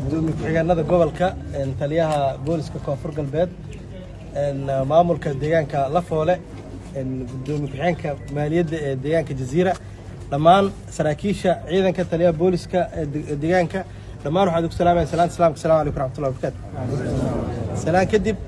gudoomiye ku-xigeenada gobolka taliyaha booliska koonfur galbeed maamulka deegaanka lafoole gudoomiye ku-xigeenka maaliyadda ee deegaanka jaziira dhammaan saraakiisha ciidanka taliyaha booliska ee deegaanka dhammaan waxaan ugu salaamaya salaanta islaamka assalamu alaikum raxmatullahi wabarakaatu salaan kadib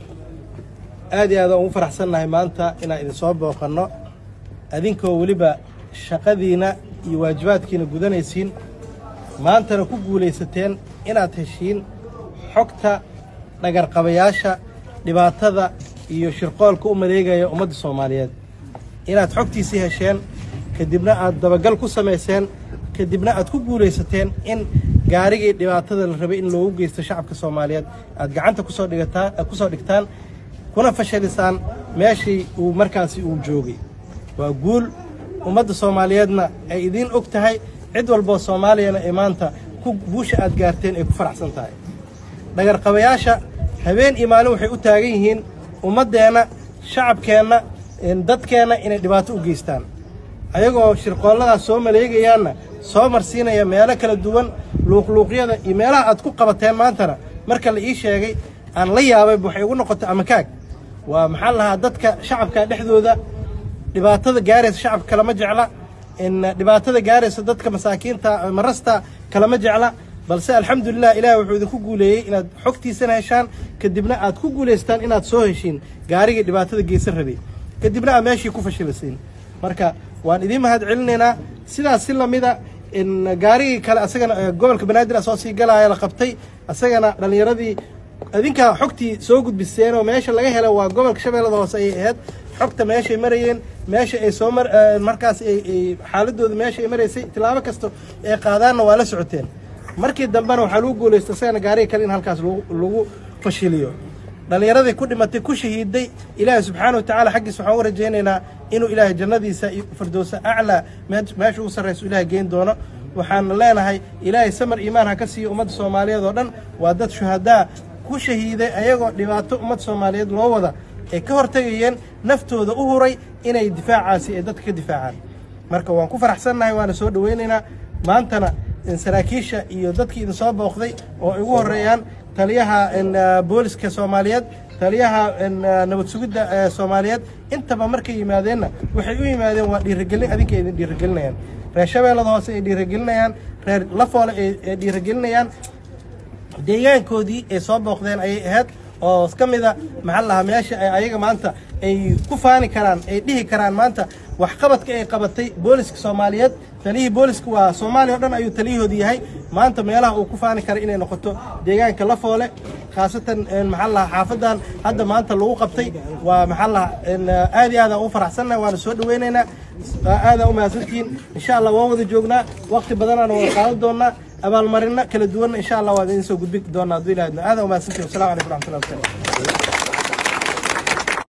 aad iyo aad aan ugu faraxsannahay maanta inaan idin soo booqanno adinkoo weliba shaqadiina iyo waajibaadkiina gudanaysiin maantana ku guulaysateen inaad heshiin xogta dhagarqabayaasha dhibaatada iyo shirqoolka u maleegaya ummadda soomaaliyeed inaad xogtiisii hesheen kadibna aad dabagal ku samayseen kadibna aad ku guulaysateen in gaarigii dhibaatada la rabay in loogu geysto shacabka soomaaliyeed aad gacanta kusoo dhigataa kusoo dhigtaan kuna fashalisaan meeshii uu markaasi uu joogay waa guul ummadda soomaaliyeedna ay idiin og tahay cid walboo soomaaliyana ay maanta ku guusha aad gaarteen ay ku faraxsan tahay dhagarqabayaasha habeen iyo maalin waxay u taagan yihiin ummaddeenna shacabkeenna dadkeenna inay dhibaato u geystaan ayagoo shirqoolladaas soo maleegayaanna soo marsiinaya meelo kala duwan luuqluuqyada iyo meelaha aad ku qabateen maantana marka la ii sheegay aan la yaabay waxay ugu noqotay amakaag waa maxaa lahaa dadka shacabka dhexdooda dhibaatada gaaraysa shacabka kalama jecla dhibaatada gaaraysa dadka masaakiinta marasta kalama jecla balse alxamdulilah ilaah wuxuu idinku guuleeyey inaad xogtiisana heshaan kadibna aad ku guulaystaan inaad soo heshiin gaarigii dhibaatada geysan rabay kadibna aad meeshii ku fashilisiin marka waan idiin mahad celinaynaa sidaas si lamida gaarigii kale asagana gobolka banaadir soo sii galaya la qabtay asagana dhallinyaradii adinkaa xogtii soo gudbiseen oo meesha laga helo waa gobolka shabeellada hoose ayay ahayd xogta meeshay marayeen meesha ay soo markaas xaaladooda meesha ay maraysay tilaabo kasta ay qaadaanna waa la socoteen markii dambena waxaa lagu guulaysta asagana gaariga kale in halkaas lagu fashiliyo dhallinyaradii ku dhimatay ku shahiiday ilaahay subxaana watacala xaggiisa waxaan u rajaynaynaa inuu ilaahay jannadiisa iyo firdowsa aclaa meesha ugu sarrayso ilaahay geyn doono waxaan leenahay ilaahay samar iimaan ha ka siiyo ummadda soomaaliyeed oo dhan waa dad shuhadaa ku shahiiday ayagoo dhibaato ummadda soomaaliyeed loo wada ay ka hortegayeen naftooda u huray inay difaacaasi ay dadka ka difaacaan marka waan ku faraxsannahay waana soo dhowaynaynaa maantana saraakiisha iyo dadkii idin soo booqday oo ay ugu horreeyaan taliyaha booliska soomaaliyeed taliyaha nabad sugidda soomaaliyeed intaba markay yimaadeenna waxay u yimaadeen waa dhiirigelin adinka idin dhiirigelinayaan reer shabeellada hoose ay dhiirigelinayaan reer lafoole ay dhiirigelinayaan deegaankoodii ay soo booqdeen ayay ahayd oo ka mida maxaa lahaa meesha ay ayaga maanta ay ku faani karaan ay dhihi karaan maanta waxqabadka ay qabatay booliska soomaaliyeed taliyihii booliska waa soomaaliya o dhan ayuu taliyahoodu yahay maanta meelaha uu ku faani kara inay noqoto deegaanka lafoole khaasatan maxaa lahaa xaafadan hadda maanta lagu qabtay waa maxaa lahaa aad iyo aadaan ugu faraxsannahay waana soo dhaweynaynaa aadaan u mahadsantihiin insha allah waan wada joognaa waqti badanaana wada qaadan doonaa abaalmarino kala duwanna insha allah waan idin soo gudbin doonaa hadduu ilaahadno aadaan u mahadsantihin wassalamu calaykum raxmatullahi wabarakatu